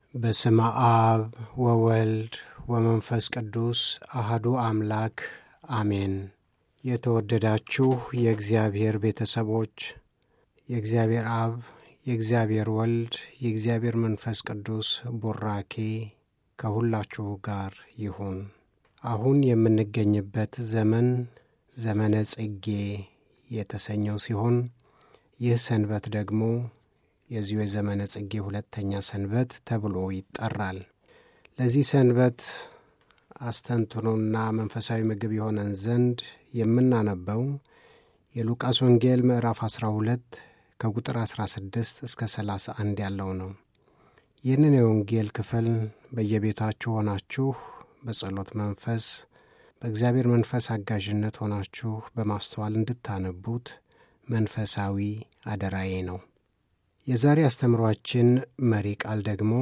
በስመ አብ ወወልድ ወመንፈስ ቅዱስ አህዱ አምላክ አሜን። የተወደዳችሁ የእግዚአብሔር ቤተሰቦች የእግዚአብሔር አብ፣ የእግዚአብሔር ወልድ፣ የእግዚአብሔር መንፈስ ቅዱስ ቡራኬ ከሁላችሁ ጋር ይሁን። አሁን የምንገኝበት ዘመን ዘመነ ጽጌ የተሰኘው ሲሆን ይህ ሰንበት ደግሞ የዚሁ የዘመነ ጽጌ ሁለተኛ ሰንበት ተብሎ ይጠራል። ለዚህ ሰንበት አስተንትኖና መንፈሳዊ ምግብ የሆነን ዘንድ የምናነበው የሉቃስ ወንጌል ምዕራፍ 12 ከቁጥር 16 እስከ 31 ያለው ነው። ይህንን የወንጌል ክፍል በየቤታችሁ ሆናችሁ በጸሎት መንፈስ በእግዚአብሔር መንፈስ አጋዥነት ሆናችሁ በማስተዋል እንድታነቡት መንፈሳዊ አደራዬ ነው። የዛሬ አስተምሯችን መሪ ቃል ደግሞ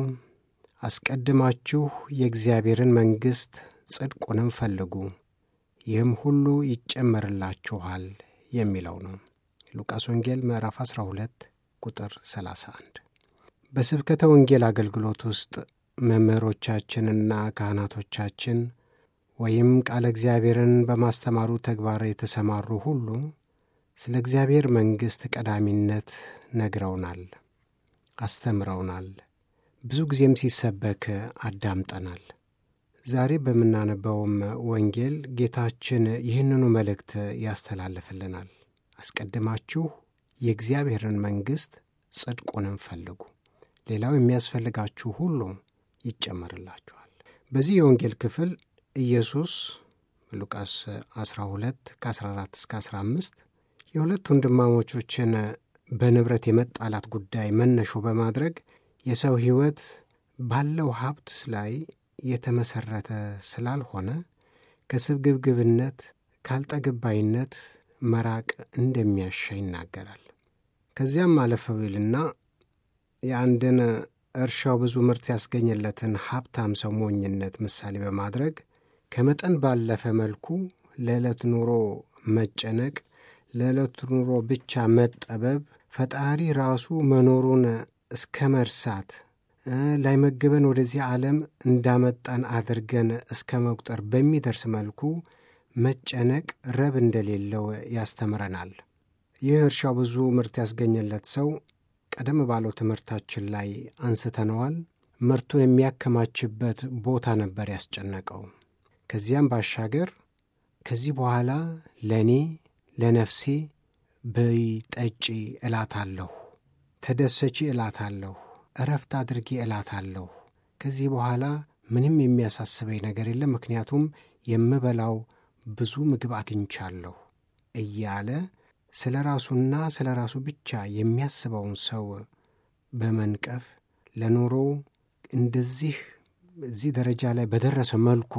አስቀድማችሁ የእግዚአብሔርን መንግሥት ጽድቁንም ፈልጉ ይህም ሁሉ ይጨመርላችኋል የሚለው ነው። ሉቃስ ወንጌል ምዕራፍ 12 ቁጥር 31። በስብከተ ወንጌል አገልግሎት ውስጥ መምህሮቻችንና ካህናቶቻችን ወይም ቃለ እግዚአብሔርን በማስተማሩ ተግባር የተሰማሩ ሁሉ ስለ እግዚአብሔር መንግሥት ቀዳሚነት ነግረውናል፣ አስተምረውናል። ብዙ ጊዜም ሲሰበክ አዳምጠናል። ዛሬ በምናነበውም ወንጌል ጌታችን ይህንኑ መልእክት ያስተላልፍልናል። አስቀድማችሁ የእግዚአብሔርን መንግሥት ጽድቁንም ፈልጉ፣ ሌላው የሚያስፈልጋችሁ ሁሉ ይጨመርላችኋል። በዚህ የወንጌል ክፍል ኢየሱስ ሉቃስ 12 ከ14 እስከ 15 የሁለት ወንድማሞቾችን በንብረት የመጣላት ጉዳይ መነሾ በማድረግ የሰው ሕይወት ባለው ሀብት ላይ የተመሠረተ ስላልሆነ ከስግብግብነት ካልጠግባይነት መራቅ እንደሚያሻ ይናገራል። ከዚያም አለፈው ይልና የአንድን እርሻው ብዙ ምርት ያስገኘለትን ሀብታም ሰው ሞኝነት ምሳሌ በማድረግ ከመጠን ባለፈ መልኩ ለዕለት ኑሮ መጨነቅ፣ ለዕለት ኑሮ ብቻ መጠበብ፣ ፈጣሪ ራሱ መኖሩን እስከ መርሳት ላይመግበን ወደዚህ ዓለም እንዳመጣን አድርገን እስከ መቁጠር በሚደርስ መልኩ መጨነቅ ረብ እንደሌለው ያስተምረናል። ይህ እርሻው ብዙ ምርት ያስገኘለት ሰው ቀደም ባለው ትምህርታችን ላይ አንስተነዋል። ምርቱን የሚያከማችበት ቦታ ነበር ያስጨነቀው። ከዚያም ባሻገር ከዚህ በኋላ ለእኔ ለነፍሴ በይ ጠጪ እላታለሁ፣ ተደሰቺ እላታለሁ፣ እረፍት አድርጌ እላታለሁ። ከዚህ በኋላ ምንም የሚያሳስበኝ ነገር የለም፣ ምክንያቱም የምበላው ብዙ ምግብ አግኝቻለሁ እያለ ስለ ራሱና ስለ ራሱ ብቻ የሚያስበውን ሰው በመንቀፍ ለኑሮ እንደዚህ እዚህ ደረጃ ላይ በደረሰ መልኩ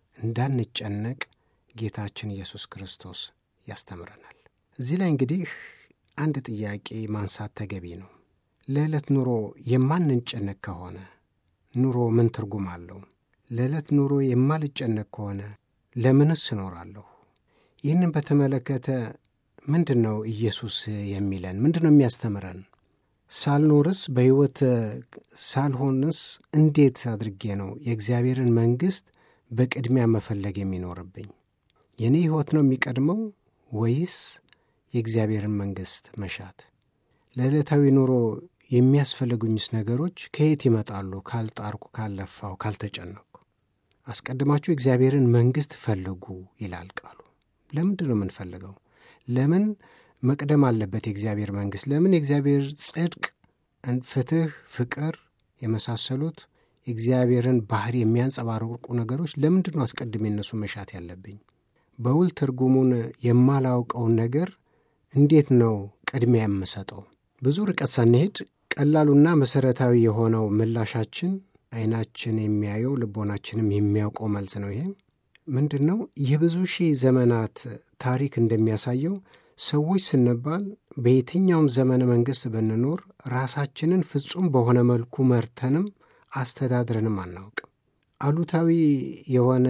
እንዳንጨነቅ ጌታችን ኢየሱስ ክርስቶስ ያስተምረናል። እዚህ ላይ እንግዲህ አንድ ጥያቄ ማንሳት ተገቢ ነው። ለዕለት ኑሮ የማንጨነቅ ከሆነ ኑሮ ምን ትርጉም አለው? ለዕለት ኑሮ የማልጨነቅ ከሆነ ለምንስ እኖራለሁ? ይህንን በተመለከተ ምንድን ነው ኢየሱስ የሚለን? ምንድን ነው የሚያስተምረን? ሳልኖርስ በሕይወት ሳልሆንስ እንዴት አድርጌ ነው የእግዚአብሔርን መንግሥት በቅድሚያ መፈለግ የሚኖርብኝ? የእኔ ሕይወት ነው የሚቀድመው ወይስ የእግዚአብሔርን መንግሥት መሻት? ለዕለታዊ ኑሮ የሚያስፈልጉኝስ ነገሮች ከየት ይመጣሉ? ካልጣርኩ፣ ካልለፋው፣ ካልተጨነቅኩ። አስቀድማችሁ የእግዚአብሔርን መንግሥት ፈልጉ ይላል ቃሉ። ለምንድን ነው የምንፈልገው? ለምን መቅደም አለበት የእግዚአብሔር መንግሥት? ለምን የእግዚአብሔር ጽድቅ፣ ፍትሕ፣ ፍቅር የመሳሰሉት የእግዚአብሔርን ባህሪ የሚያንጸባርቁ ነገሮች ለምንድን ነው አስቀድሜ እነሱ መሻት ያለብኝ? በውል ትርጉሙን የማላውቀውን ነገር እንዴት ነው ቅድሚያ የምሰጠው? ብዙ ርቀት ሳንሄድ ቀላሉና መሠረታዊ የሆነው ምላሻችን ዓይናችን የሚያየው ልቦናችንም የሚያውቀው መልስ ነው። ይሄ ምንድን ነው? የብዙ ሺህ ዘመናት ታሪክ እንደሚያሳየው ሰዎች ስንባል በየትኛውም ዘመነ መንግሥት ብንኖር ራሳችንን ፍጹም በሆነ መልኩ መርተንም አስተዳድረንም አናውቅም። አሉታዊ የሆነ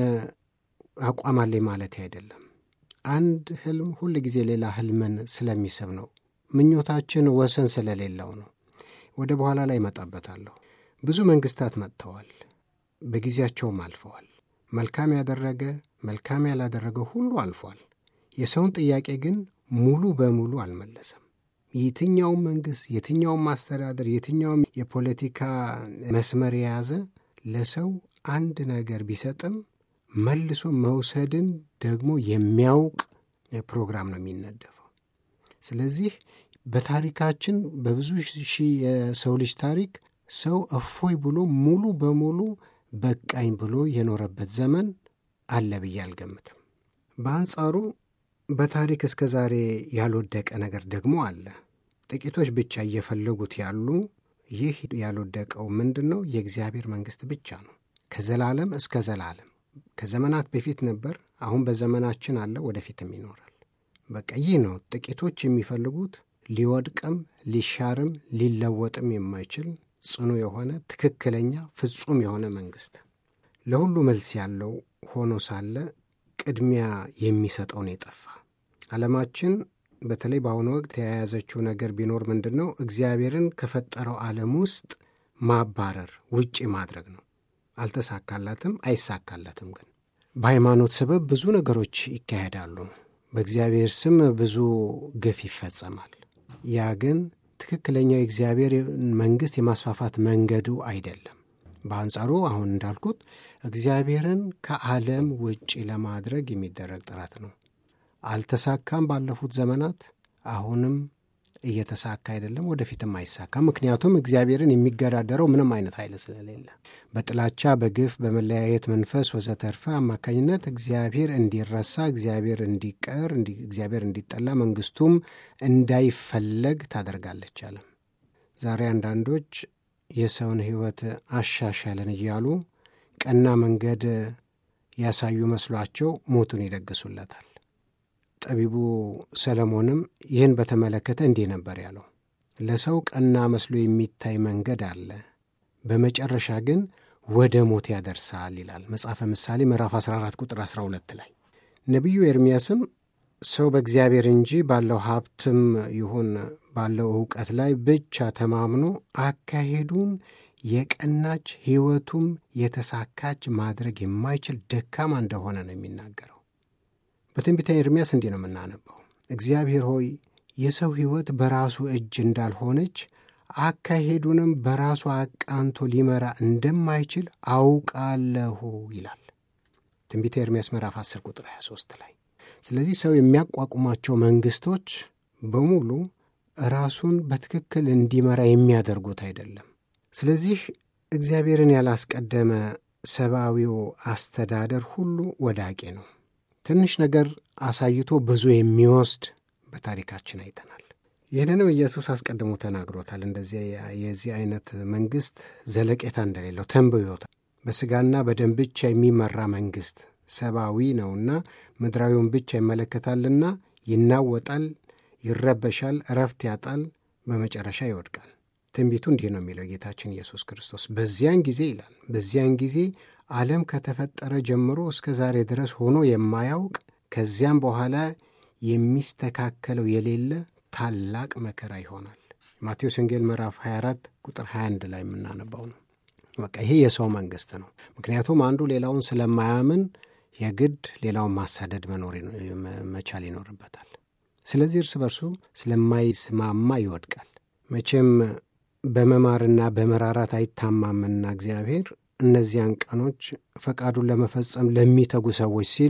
አቋም አለኝ ማለት አይደለም። አንድ ህልም ሁል ጊዜ ሌላ ህልምን ስለሚስብ ነው። ምኞታችን ወሰን ስለሌለው ነው። ወደ በኋላ ላይ እመጣበታለሁ። ብዙ መንግስታት መጥተዋል፣ በጊዜያቸውም አልፈዋል። መልካም ያደረገ መልካም ያላደረገ ሁሉ አልፏል። የሰውን ጥያቄ ግን ሙሉ በሙሉ አልመለሰም። የትኛውም መንግስት፣ የትኛውም ማስተዳደር፣ የትኛውም የፖለቲካ መስመር የያዘ ለሰው አንድ ነገር ቢሰጥም መልሶ መውሰድን ደግሞ የሚያውቅ ፕሮግራም ነው የሚነደፈው። ስለዚህ በታሪካችን በብዙ ሺህ የሰው ልጅ ታሪክ ሰው እፎይ ብሎ ሙሉ በሙሉ በቃኝ ብሎ የኖረበት ዘመን አለ ብዬ አልገምትም። በአንጻሩ በታሪክ እስከ ዛሬ ያልወደቀ ነገር ደግሞ አለ። ጥቂቶች ብቻ እየፈለጉት ያሉ ይህ ያልወደቀው ምንድን ነው? የእግዚአብሔር መንግሥት ብቻ ነው። ከዘላለም እስከ ዘላለም ከዘመናት በፊት ነበር፣ አሁን በዘመናችን አለ፣ ወደፊትም ይኖራል። በቃ ይህ ነው ጥቂቶች የሚፈልጉት ሊወድቅም ሊሻርም ሊለወጥም የማይችል ጽኑ የሆነ ትክክለኛ ፍጹም የሆነ መንግሥት ለሁሉ መልስ ያለው ሆኖ ሳለ ቅድሚያ የሚሰጠውን የጠፋ ዓለማችን በተለይ በአሁኑ ወቅት የያዘችው ነገር ቢኖር ምንድን ነው? እግዚአብሔርን ከፈጠረው ዓለም ውስጥ ማባረር ውጪ ማድረግ ነው። አልተሳካላትም፣ አይሳካላትም። ግን በሃይማኖት ሰበብ ብዙ ነገሮች ይካሄዳሉ። በእግዚአብሔር ስም ብዙ ግፍ ይፈጸማል። ያ ግን ትክክለኛው የእግዚአብሔር መንግሥት የማስፋፋት መንገዱ አይደለም። በአንጻሩ አሁን እንዳልኩት እግዚአብሔርን ከዓለም ውጪ ለማድረግ የሚደረግ ጥረት ነው። አልተሳካም ባለፉት ዘመናት፣ አሁንም እየተሳካ አይደለም፣ ወደፊትም አይሳካም። ምክንያቱም እግዚአብሔርን የሚገዳደረው ምንም አይነት ኃይል ስለሌለ በጥላቻ በግፍ በመለያየት መንፈስ ወዘተርፈ አማካኝነት እግዚአብሔር እንዲረሳ፣ እግዚአብሔር እንዲቀር፣ እግዚአብሔር እንዲጠላ፣ መንግስቱም እንዳይፈለግ ታደርጋለች ዓለም። ዛሬ አንዳንዶች የሰውን ሕይወት አሻሻልን እያሉ ቀና መንገድ ያሳዩ መስሏቸው ሞቱን ይደግሱለታል። ጠቢቡ ሰለሞንም ይህን በተመለከተ እንዲህ ነበር ያለው፣ ለሰው ቀና መስሎ የሚታይ መንገድ አለ፣ በመጨረሻ ግን ወደ ሞት ያደርሳል ይላል መጽሐፈ ምሳሌ ምዕራፍ 14 ቁጥር 12 ላይ። ነቢዩ ኤርምያስም ሰው በእግዚአብሔር እንጂ ባለው ሀብትም ይሁን ባለው ዕውቀት ላይ ብቻ ተማምኖ አካሄዱን የቀናች ሕይወቱም የተሳካች ማድረግ የማይችል ደካማ እንደሆነ ነው የሚናገረው። በትንቢተ ኤርምያስ እንዲህ ነው የምናነበው። እግዚአብሔር ሆይ የሰው ሕይወት በራሱ እጅ እንዳልሆነች አካሄዱንም በራሱ አቃንቶ ሊመራ እንደማይችል አውቃለሁ ይላል ትንቢተ ኤርምያስ ምዕራፍ 10 ቁጥር 23 ላይ። ስለዚህ ሰው የሚያቋቁማቸው መንግሥቶች በሙሉ ራሱን በትክክል እንዲመራ የሚያደርጉት አይደለም። ስለዚህ እግዚአብሔርን ያላስቀደመ ሰብአዊው አስተዳደር ሁሉ ወዳቂ ነው። ትንሽ ነገር አሳይቶ ብዙ የሚወስድ በታሪካችን አይተናል። ይህንንም ኢየሱስ አስቀድሞ ተናግሮታል። እንደዚህ የዚህ አይነት መንግሥት ዘለቄታ እንደሌለው ተንብዮታል። በሥጋና በደም ብቻ የሚመራ መንግሥት ሰብአዊ ነውና ምድራዊውን ብቻ ይመለከታልና ይናወጣል፣ ይረበሻል፣ እረፍት ያጣል፣ በመጨረሻ ይወድቃል። ትንቢቱ እንዲህ ነው የሚለው ጌታችን ኢየሱስ ክርስቶስ በዚያን ጊዜ ይላል በዚያን ጊዜ ዓለም ከተፈጠረ ጀምሮ እስከ ዛሬ ድረስ ሆኖ የማያውቅ ከዚያም በኋላ የሚስተካከለው የሌለ ታላቅ መከራ ይሆናል። ማቴዎስ ወንጌል ምዕራፍ 24 ቁጥር 21 ላይ የምናነባው ነው። በቃ ይሄ የሰው መንግሥት ነው። ምክንያቱም አንዱ ሌላውን ስለማያምን የግድ ሌላውን ማሳደድ መኖር መቻል ይኖርበታል። ስለዚህ እርስ በርሱ ስለማይስማማ ይወድቃል። መቼም በመማርና በመራራት አይታማምና እግዚአብሔር እነዚያን ቀኖች ፈቃዱን ለመፈጸም ለሚተጉ ሰዎች ሲል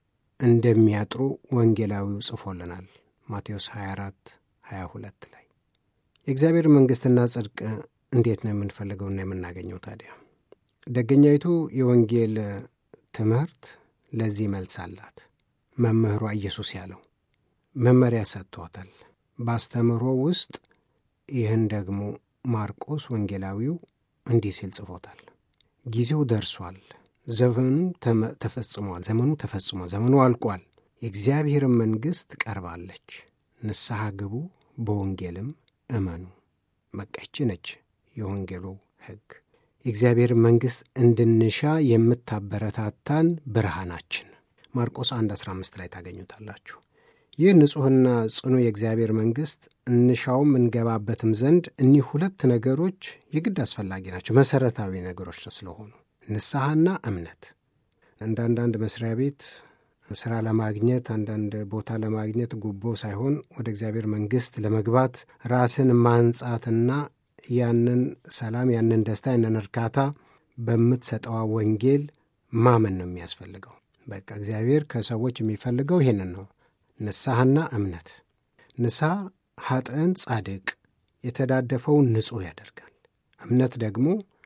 እንደሚያጥሩ ወንጌላዊው ጽፎልናል። ማቴዎስ 24 22 ላይ የእግዚአብሔር መንግሥትና ጽድቅ እንዴት ነው የምንፈልገውና የምናገኘው? ታዲያ ደገኛይቱ የወንጌል ትምህርት ለዚህ መልስ አላት። መምህሯ ኢየሱስ ያለው መመሪያ ሰጥቷታል። በአስተምህሮ ውስጥ ይህን ደግሞ ማርቆስ ወንጌላዊው እንዲህ ሲል ጽፎታል። ጊዜው ደርሷል፣ ዘመኑ ተፈጽሟል፣ ዘመኑ ተፈጽሟል፣ ዘመኑ አልቋል፣ የእግዚአብሔርን መንግሥት ቀርባለች፣ ንስሐ ግቡ፣ በወንጌልም እመኑ። መቀች ነች የወንጌሉ ሕግ። የእግዚአብሔር መንግሥት እንድንሻ የምታበረታታን ብርሃናችን ማርቆስ 1 15 ላይ ታገኙታላችሁ። ይህ ንጹሕና ጽኑ የእግዚአብሔር መንግሥት እንሻውም እንገባበትም ዘንድ እኒህ ሁለት ነገሮች የግድ አስፈላጊ ናቸው፣ መሠረታዊ ነገሮች ስለሆኑ ንስሐና እምነት። እንደ አንዳንድ መስሪያ ቤት ስራ ለማግኘት አንዳንድ ቦታ ለማግኘት ጉቦ ሳይሆን ወደ እግዚአብሔር መንግሥት ለመግባት ራስን ማንጻትና ያንን ሰላም፣ ያንን ደስታ፣ ያንን እርካታ በምትሰጠዋ ወንጌል ማመን ነው የሚያስፈልገው። በቃ እግዚአብሔር ከሰዎች የሚፈልገው ይሄንን ነው፣ ንስሐና እምነት። ንስሐ ኃጥእን ጻድቅ፣ የተዳደፈውን ንጹሕ ያደርጋል። እምነት ደግሞ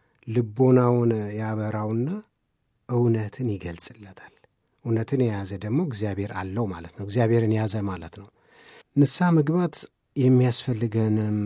ልቦናውን ያበራውና እውነትን ይገልጽለታል። እውነትን የያዘ ደግሞ እግዚአብሔር አለው ማለት ነው። እግዚአብሔርን ያዘ ማለት ነው። ንስሐ መግባት የሚያስፈልገንም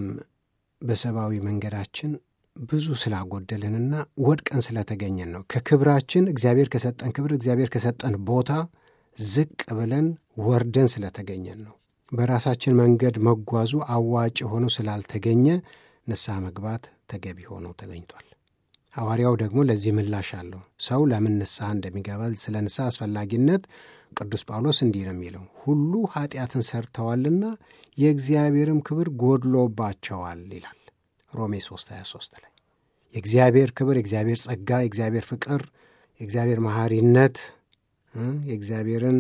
በሰብአዊ መንገዳችን ብዙ ስላጎደልንና ወድቀን ስለተገኘን ነው። ከክብራችን እግዚአብሔር ከሰጠን ክብር እግዚአብሔር ከሰጠን ቦታ ዝቅ ብለን ወርደን ስለተገኘን ነው። በራሳችን መንገድ መጓዙ አዋጭ ሆኖ ስላልተገኘ ንስሐ መግባት ተገቢ ሆኖ ተገኝቷል። ሐዋርያው ደግሞ ለዚህ ምላሽ አለው። ሰው ለምን ንስሐ እንደሚገባ ስለ ንስሐ አስፈላጊነት ቅዱስ ጳውሎስ እንዲህ ነው የሚለው፣ ሁሉ ኃጢአትን ሰርተዋልና የእግዚአብሔርም ክብር ጎድሎባቸዋል ይላል ሮሜ 3 23 ላይ የእግዚአብሔር ክብር፣ የእግዚአብሔር ጸጋ፣ የእግዚአብሔር ፍቅር፣ የእግዚአብሔር መሐሪነት፣ የእግዚአብሔርን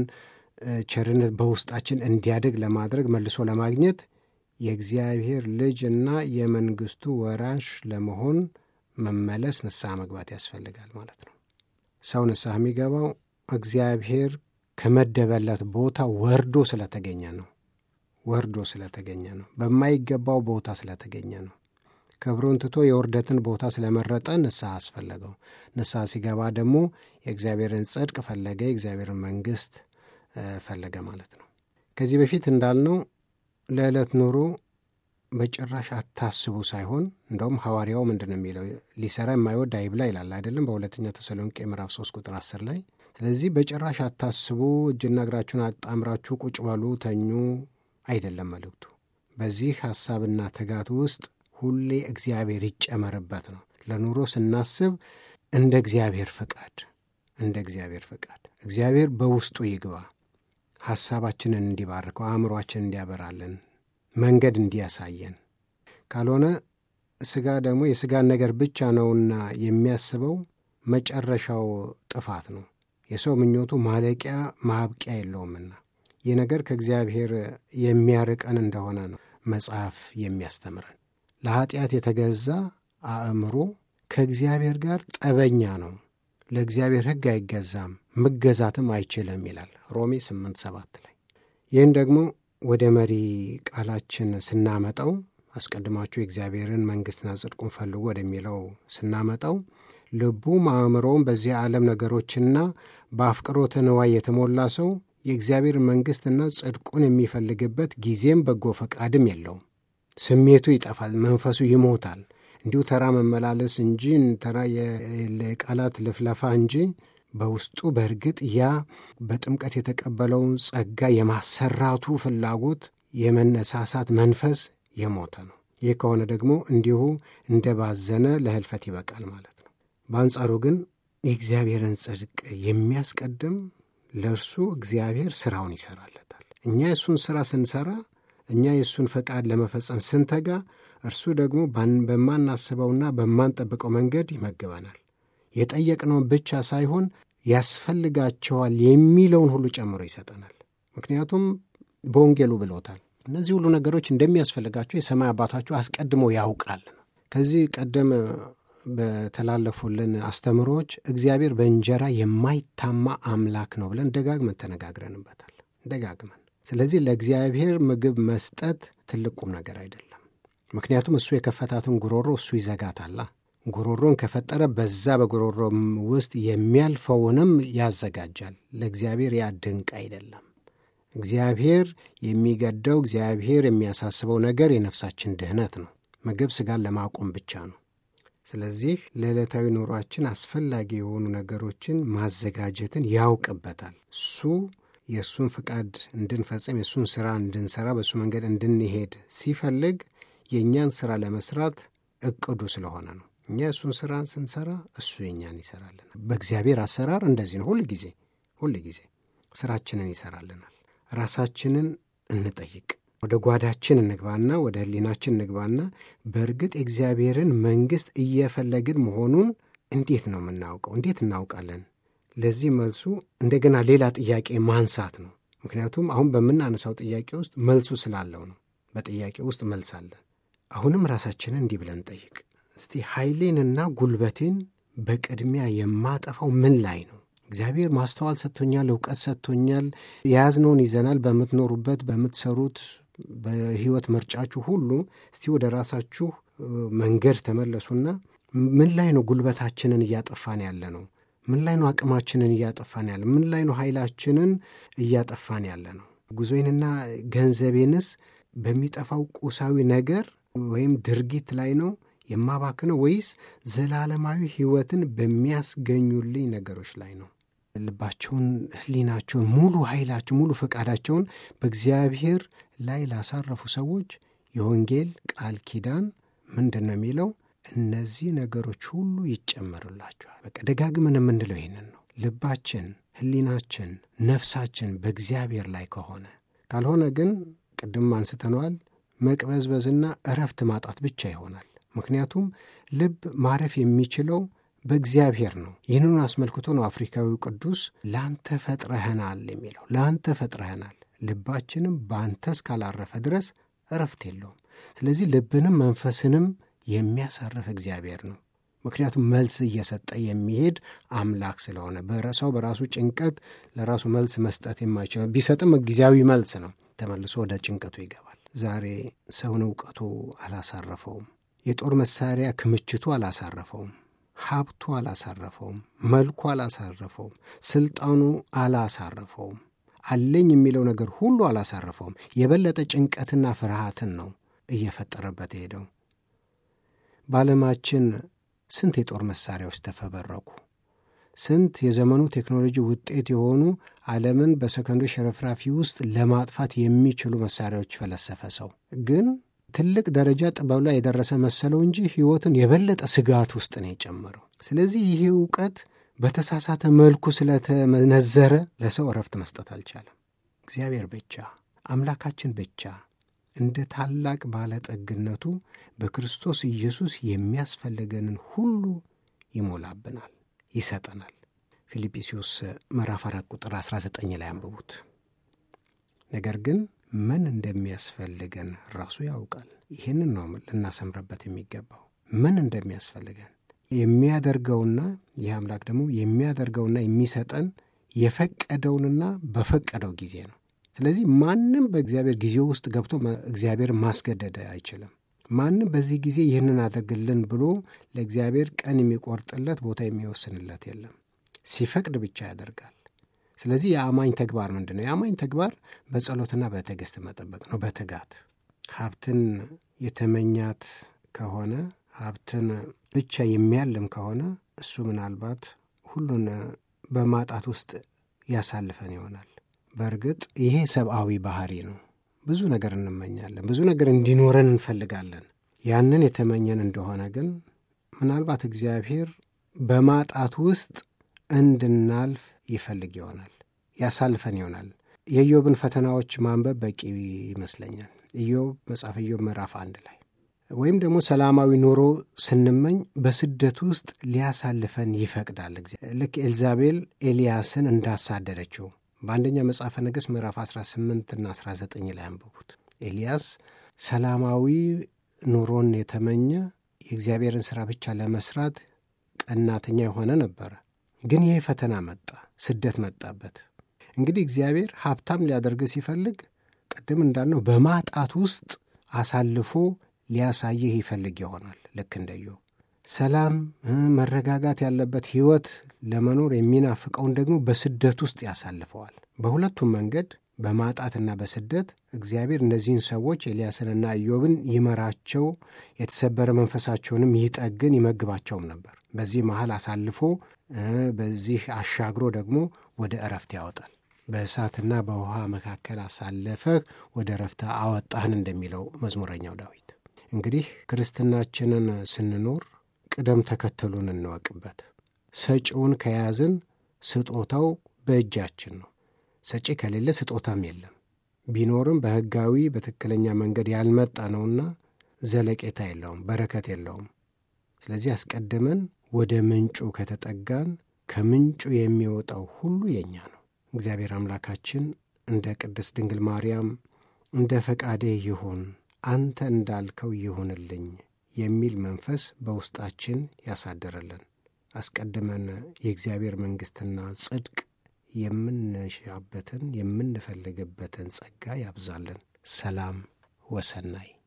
ቸርነት በውስጣችን እንዲያድግ ለማድረግ መልሶ ለማግኘት የእግዚአብሔር ልጅ እና የመንግሥቱ ወራሽ ለመሆን መመለስ ንስሐ መግባት ያስፈልጋል ማለት ነው። ሰው ንስሐ የሚገባው እግዚአብሔር ከመደበለት ቦታ ወርዶ ስለተገኘ ነው። ወርዶ ስለተገኘ ነው። በማይገባው ቦታ ስለተገኘ ነው። ክብሩን ትቶ የውርደትን ቦታ ስለመረጠ ንስሐ አስፈለገው። ንስሐ ሲገባ ደግሞ የእግዚአብሔርን ጽድቅ ፈለገ፣ የእግዚአብሔርን መንግሥት ፈለገ ማለት ነው። ከዚህ በፊት እንዳልነው ለዕለት ኑሮ በጭራሽ አታስቡ ሳይሆን እንደውም ሐዋርያው ምንድን ነው የሚለው ሊሰራ የማይወድ አይብላ ይላል አይደለም በሁለተኛ ተሰሎንቄ ምዕራፍ 3 ቁጥር 10 ላይ ስለዚህ በጭራሽ አታስቡ እጅና እግራችሁን አጣምራችሁ ቁጭ በሉ ተኙ አይደለም መልእክቱ በዚህ ሐሳብና ትጋት ውስጥ ሁሌ እግዚአብሔር ይጨመርበት ነው ለኑሮ ስናስብ እንደ እግዚአብሔር ፍቃድ እንደ እግዚአብሔር ፍቃድ እግዚአብሔር በውስጡ ይግባ ሐሳባችንን እንዲባርከው አእምሯችን እንዲያበራልን መንገድ እንዲያሳየን ካልሆነ ሥጋ ደግሞ የሥጋን ነገር ብቻ ነውና የሚያስበው መጨረሻው ጥፋት ነው። የሰው ምኞቱ ማለቂያ ማብቂያ የለውምና ይህ ነገር ከእግዚአብሔር የሚያርቀን እንደሆነ ነው መጽሐፍ የሚያስተምረን። ለኀጢአት የተገዛ አእምሮ ከእግዚአብሔር ጋር ጠበኛ ነው፣ ለእግዚአብሔር ሕግ አይገዛም፣ መገዛትም አይችልም ይላል ሮሜ 8 7 ላይ ይህን ደግሞ ወደ መሪ ቃላችን ስናመጣው አስቀድማችሁ የእግዚአብሔርን መንግሥትና ጽድቁን ፈልጉ ወደሚለው ስናመጣው ልቡም አእምሮውም በዚህ ዓለም ነገሮችና በአፍቅሮተ ንዋይ የተሞላ ሰው የእግዚአብሔር መንግሥትና ጽድቁን የሚፈልግበት ጊዜም በጎ ፈቃድም የለውም። ስሜቱ ይጠፋል፣ መንፈሱ ይሞታል። እንዲሁ ተራ መመላለስ እንጂ ተራ የቃላት ልፍለፋ እንጂ በውስጡ በእርግጥ ያ በጥምቀት የተቀበለውን ጸጋ የማሰራቱ ፍላጎት የመነሳሳት መንፈስ የሞተ ነው። ይህ ከሆነ ደግሞ እንዲሁ እንደ ባዘነ ለህልፈት ይበቃል ማለት ነው። በአንጻሩ ግን የእግዚአብሔርን ጽድቅ የሚያስቀድም ለእርሱ እግዚአብሔር ሥራውን ይሠራለታል። እኛ የእሱን ሥራ ስንሠራ፣ እኛ የእሱን ፈቃድ ለመፈጸም ስንተጋ፣ እርሱ ደግሞ በማናስበውና በማንጠብቀው መንገድ ይመግበናል። የጠየቅነውን ብቻ ሳይሆን ያስፈልጋቸዋል የሚለውን ሁሉ ጨምሮ ይሰጠናል። ምክንያቱም በወንጌሉ ብሎታል። እነዚህ ሁሉ ነገሮች እንደሚያስፈልጋቸው የሰማይ አባታችሁ አስቀድሞ ያውቃል ነው። ከዚህ ቀደም በተላለፉልን አስተምሮዎች እግዚአብሔር በእንጀራ የማይታማ አምላክ ነው ብለን ደጋግመን ተነጋግረንበታል። ደጋግመን ስለዚህ ለእግዚአብሔር ምግብ መስጠት ትልቅ ቁም ነገር አይደለም። ምክንያቱም እሱ የከፈታትን ጉሮሮ እሱ ይዘጋታላ። ጉሮሮን ከፈጠረ በዛ በጉሮሮ ውስጥ የሚያልፈውንም ያዘጋጃል። ለእግዚአብሔር ያ ድንቅ አይደለም። እግዚአብሔር የሚገደው እግዚአብሔር የሚያሳስበው ነገር የነፍሳችን ድህነት ነው። ምግብ ሥጋን ለማቆም ብቻ ነው። ስለዚህ ለዕለታዊ ኑሯችን አስፈላጊ የሆኑ ነገሮችን ማዘጋጀትን ያውቅበታል። እሱ የእሱን ፍቃድ እንድንፈጽም የእሱን ሥራ እንድንሠራ በእሱ መንገድ እንድንሄድ ሲፈልግ የእኛን ሥራ ለመስራት እቅዱ ስለሆነ ነው። እኛ የእሱን ሥራ ስንሠራ እሱ የእኛን ይሠራልናል። በእግዚአብሔር አሰራር እንደዚህ ነው። ሁል ጊዜ ሁል ጊዜ ሥራችንን ይሠራልናል። ራሳችንን እንጠይቅ። ወደ ጓዳችን እንግባና ወደ ሕሊናችን እንግባና በእርግጥ የእግዚአብሔርን መንግሥት እየፈለግን መሆኑን እንዴት ነው የምናውቀው? እንዴት እናውቃለን? ለዚህ መልሱ እንደገና ሌላ ጥያቄ ማንሳት ነው። ምክንያቱም አሁን በምናነሳው ጥያቄ ውስጥ መልሱ ስላለው ነው። በጥያቄ ውስጥ መልስ አለን። አሁንም ራሳችንን እንዲህ ብለን ጠይቅ እስቲ ኃይሌንና ጉልበቴን በቅድሚያ የማጠፋው ምን ላይ ነው? እግዚአብሔር ማስተዋል ሰጥቶኛል፣ እውቀት ሰጥቶኛል። የያዝነውን ይዘናል። በምትኖሩበት በምትሰሩት በሕይወት ምርጫችሁ ሁሉ እስቲ ወደ ራሳችሁ መንገድ ተመለሱና ምን ላይ ነው ጉልበታችንን እያጠፋን ያለ ነው? ምን ላይ ነው አቅማችንን እያጠፋን ያለ? ምን ላይ ነው ኃይላችንን እያጠፋን ያለ ነው? ጉዞዬንና ገንዘቤንስ በሚጠፋው ቁሳዊ ነገር ወይም ድርጊት ላይ ነው የማባክነው ወይስ ዘላለማዊ ሕይወትን በሚያስገኙልኝ ነገሮች ላይ ነው? ልባቸውን፣ ሕሊናቸውን፣ ሙሉ ኃይላቸው፣ ሙሉ ፈቃዳቸውን በእግዚአብሔር ላይ ላሳረፉ ሰዎች የወንጌል ቃል ኪዳን ምንድን ነው የሚለው? እነዚህ ነገሮች ሁሉ ይጨመሩላቸዋል። በቃ ደጋግመን የምንለው ይህንን ነው። ልባችን፣ ሕሊናችን፣ ነፍሳችን በእግዚአብሔር ላይ ከሆነ ካልሆነ ግን ቅድም አንስተነዋል መቅበዝበዝና እረፍት ማጣት ብቻ ይሆናል። ምክንያቱም ልብ ማረፍ የሚችለው በእግዚአብሔር ነው። ይህንኑ አስመልክቶ ነው አፍሪካዊው ቅዱስ ለአንተ ፈጥረህናል የሚለው። ለአንተ ፈጥረህናል፣ ልባችንም በአንተ እስካላረፈ ድረስ እረፍት የለውም። ስለዚህ ልብንም መንፈስንም የሚያሳርፍ እግዚአብሔር ነው። ምክንያቱም መልስ እየሰጠ የሚሄድ አምላክ ስለሆነ በሰው በራሱ ጭንቀት ለራሱ መልስ መስጠት የማይችለው ቢሰጥም ጊዜያዊ መልስ ነው። ተመልሶ ወደ ጭንቀቱ ይገባል። ዛሬ ሰውን እውቀቱ አላሳረፈውም። የጦር መሳሪያ ክምችቱ አላሳረፈውም። ሀብቱ አላሳረፈውም። መልኩ አላሳረፈውም። ስልጣኑ አላሳረፈውም። አለኝ የሚለው ነገር ሁሉ አላሳረፈውም። የበለጠ ጭንቀትና ፍርሃትን ነው እየፈጠረበት ሄደው። በዓለማችን ስንት የጦር መሳሪያዎች ተፈበረኩ። ስንት የዘመኑ ቴክኖሎጂ ውጤት የሆኑ ዓለምን በሰከንዶች ሽርፍራፊ ውስጥ ለማጥፋት የሚችሉ መሳሪያዎች ፈለሰፈ ሰው። ግን ትልቅ ደረጃ ጥበብ ላይ የደረሰ መሰለው እንጂ ሕይወትን የበለጠ ስጋት ውስጥ ነው የጨመረው። ስለዚህ ይህ እውቀት በተሳሳተ መልኩ ስለተመነዘረ ለሰው እረፍት መስጠት አልቻለም። እግዚአብሔር ብቻ አምላካችን ብቻ እንደ ታላቅ ባለጠግነቱ በክርስቶስ ኢየሱስ የሚያስፈልገንን ሁሉ ይሞላብናል፣ ይሰጠናል። ፊልጵስዩስ ምዕራፍ አራት ቁጥር 19 ላይ አንብቡት። ነገር ግን ምን እንደሚያስፈልገን ራሱ ያውቃል። ይህንን ነው ልናሰምርበት የሚገባው። ምን እንደሚያስፈልገን የሚያደርገውና ይህ አምላክ ደግሞ የሚያደርገውና የሚሰጠን የፈቀደውንና በፈቀደው ጊዜ ነው። ስለዚህ ማንም በእግዚአብሔር ጊዜ ውስጥ ገብቶ እግዚአብሔር ማስገደድ አይችልም። ማንም በዚህ ጊዜ ይህንን አድርግልን ብሎ ለእግዚአብሔር ቀን የሚቆርጥለት ቦታ የሚወስንለት የለም። ሲፈቅድ ብቻ ያደርጋል። ስለዚህ የአማኝ ተግባር ምንድን ነው? የአማኝ ተግባር በጸሎትና በትዕግስት መጠበቅ ነው። በትጋት ሀብትን የተመኛት ከሆነ ሀብትን ብቻ የሚያልም ከሆነ እሱ ምናልባት ሁሉን በማጣት ውስጥ ያሳልፈን ይሆናል። በእርግጥ ይሄ ሰብአዊ ባህሪ ነው። ብዙ ነገር እንመኛለን፣ ብዙ ነገር እንዲኖረን እንፈልጋለን። ያንን የተመኘን እንደሆነ ግን ምናልባት እግዚአብሔር በማጣት ውስጥ እንድናልፍ ይፈልግ ይሆናል፣ ያሳልፈን ይሆናል። የኢዮብን ፈተናዎች ማንበብ በቂ ይመስለኛል። ኢዮብ መጽሐፈ ኢዮብ ምዕራፍ አንድ ላይ ወይም ደግሞ ሰላማዊ ኑሮ ስንመኝ በስደት ውስጥ ሊያሳልፈን ይፈቅዳል። ልክ ኤልዛቤል ኤልያስን እንዳሳደደችው በአንደኛ መጽሐፈ ነገሥት ምዕራፍ 18 እና 19 ላይ አንብቡት። ኤልያስ ሰላማዊ ኑሮን የተመኘ የእግዚአብሔርን ሥራ ብቻ ለመስራት ቀናተኛ የሆነ ነበረ። ግን ይሄ ፈተና መጣ፣ ስደት መጣበት። እንግዲህ እግዚአብሔር ሀብታም ሊያደርግ ሲፈልግ ቅድም እንዳልነው በማጣት ውስጥ አሳልፎ ሊያሳይህ ይፈልግ ይሆናል። ልክ እንደ ኢዮብ ሰላም፣ መረጋጋት ያለበት ሕይወት ለመኖር የሚናፍቀውን ደግሞ በስደት ውስጥ ያሳልፈዋል። በሁለቱም መንገድ በማጣትና በስደት እግዚአብሔር እነዚህን ሰዎች ኤልያስንና ኢዮብን ይመራቸው፣ የተሰበረ መንፈሳቸውንም ይጠግን ይመግባቸውም ነበር። በዚህ መሃል አሳልፎ በዚህ አሻግሮ ደግሞ ወደ እረፍት ያወጣል። በእሳትና በውሃ መካከል አሳለፈህ ወደ እረፍት አወጣህን እንደሚለው መዝሙረኛው ዳዊት። እንግዲህ ክርስትናችንን ስንኖር ቅደም ተከተሉን እንወቅበት። ሰጪውን ከያዝን ስጦታው በእጃችን ነው። ሰጪ ከሌለ ስጦታም የለም። ቢኖርም በሕጋዊ በትክክለኛ መንገድ ያልመጣ ነውና ዘለቄታ የለውም፣ በረከት የለውም። ስለዚህ አስቀድመን ወደ ምንጩ ከተጠጋን ከምንጩ የሚወጣው ሁሉ የእኛ ነው። እግዚአብሔር አምላካችን እንደ ቅድስት ድንግል ማርያም እንደ ፈቃዴ ይሁን አንተ እንዳልከው ይሁንልኝ የሚል መንፈስ በውስጣችን ያሳድርልን። አስቀድመን የእግዚአብሔር መንግሥትና ጽድቅ የምንሻበትን የምንፈልግበትን ጸጋ ያብዛልን። ሰላም ወሰናይ